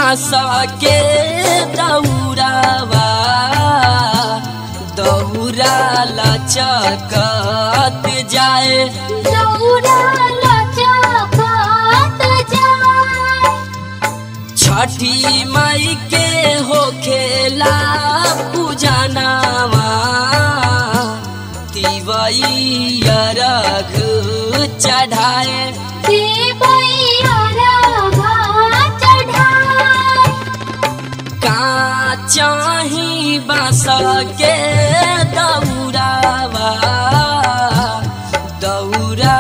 बांस के दौरावा दौरा लचकत जाए दौरा लचकत जाए छठी माई के होखेला पूजनावा तिवई अरघ चढ़ाए देवैया राघा चढ़ाए का चाही बांस के दौरावा दौरा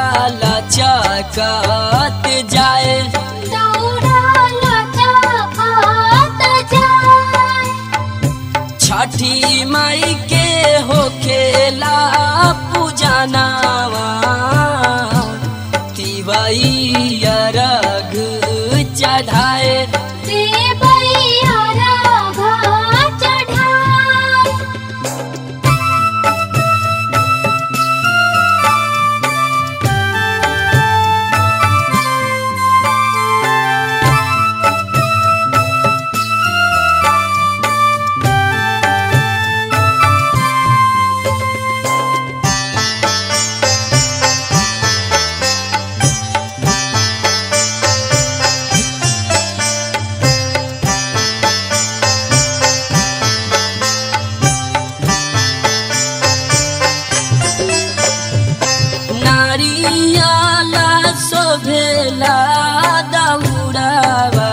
लचकत जाए दौरा लचकत जाए छठी माई के होखेला पूजनावा तिवई अरघ चढ़ाए देवैया राघा चढ़ाए नारियाला शोभेला दौड़ावा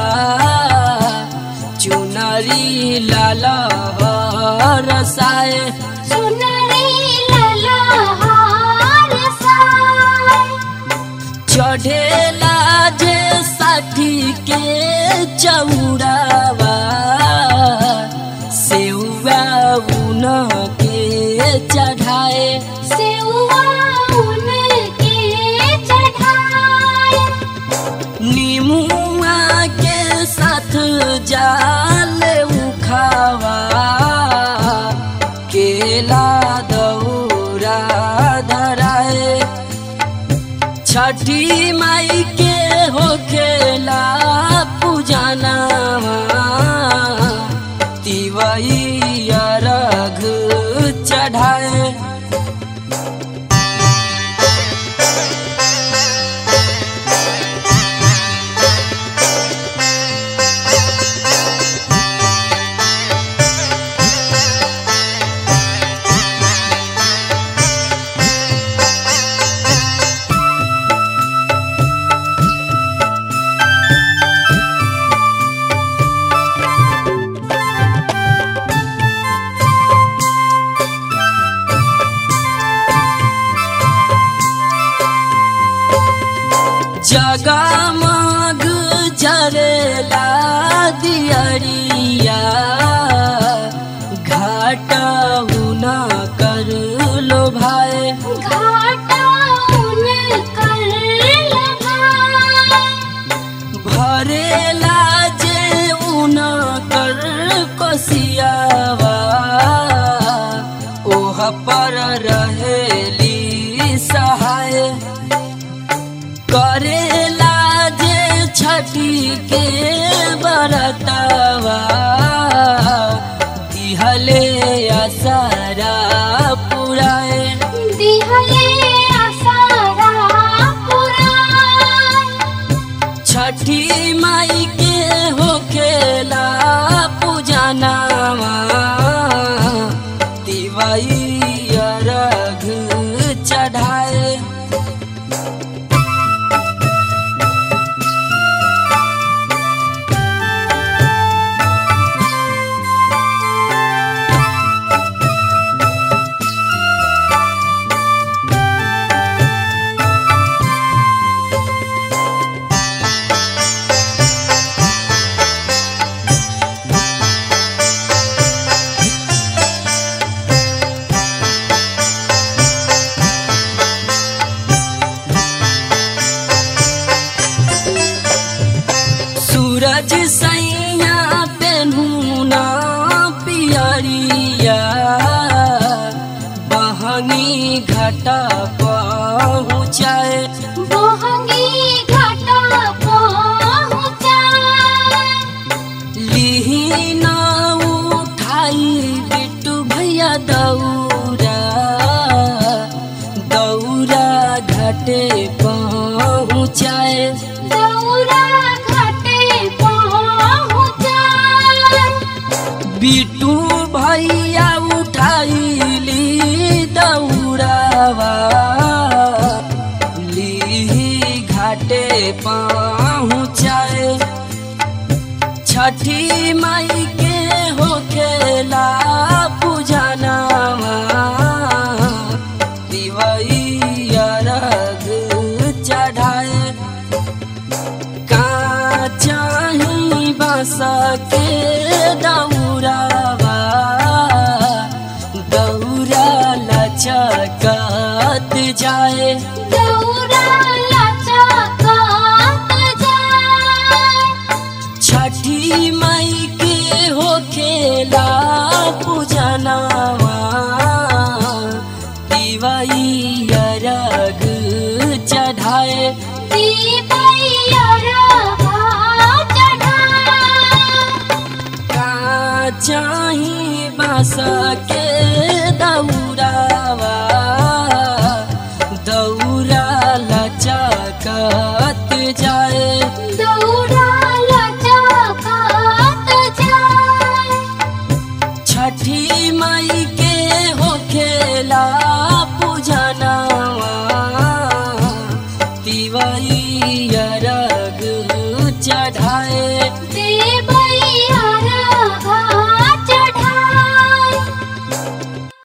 चुनरी लाल रसाए सुनरी ललहार साए चढ़ेला जे साठी के चौड़ावा सेउआ उन के चढ़ाए सेउआ उनके चढ़ाए नीमुआ के साथ जाल उखावा केला दौरा धराए छठी माई के होखेला पूजनावा तिवई अरघ चढ़ाए जगमग जरेला दियरिया घाट उना कर लो भाई घाटा उनकर लगाए भरेला जे उन कर कोसियावा ओह पर रहेली सहाय करेला जे छठी के बरतवा दिहले असरा पुराए दिहले आसारा पुराए छठी माई के होखेला पूजनावा तिवई अरघ चढ़ाए सूरज सैया पेन्हुना पियरिया बहनी घाटा पहुँचाए बोहंगी घाटा पहुँचाए दौरा दौरा घटे पहुँचाए दौरा घाटे पहुँचाए बिटू भैया उठाइली दौड़ावा ली घाटे पहुँचाए छठी माई के होखेला पूजनावा दिवैया रग चढ़ाए का चाही बस के दौड़ावा दौड़ा लचकत जाए दौरा लचकत जाए छठी मई के हो खेला पूजनावा दिवैया रग चढ़ाए दीपैया रहा चढ़ाए का चाही बस के दौड़ावा दौड़ा लचकत जाए दौरा लचकत जाए छठी मई के हो खेला पूजनावा दिवैया रग चढ़ाए देव